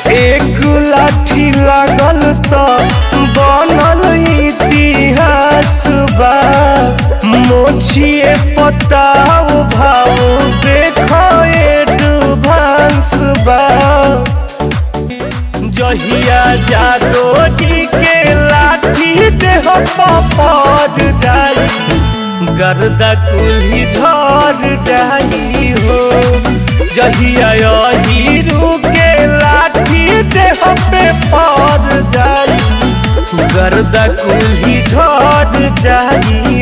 एक लाठी लागल त बनल इतिहास बा मोछिए पताव भाव देख एडवांस बा जहिया जादो जी के लाठी देह पड़ जाई गर्दा कुल्ही झड़ जाई हो जहिया हीरू के लाठी देह पे पड़ जाई गर्दा कुल्ही झड़ जाई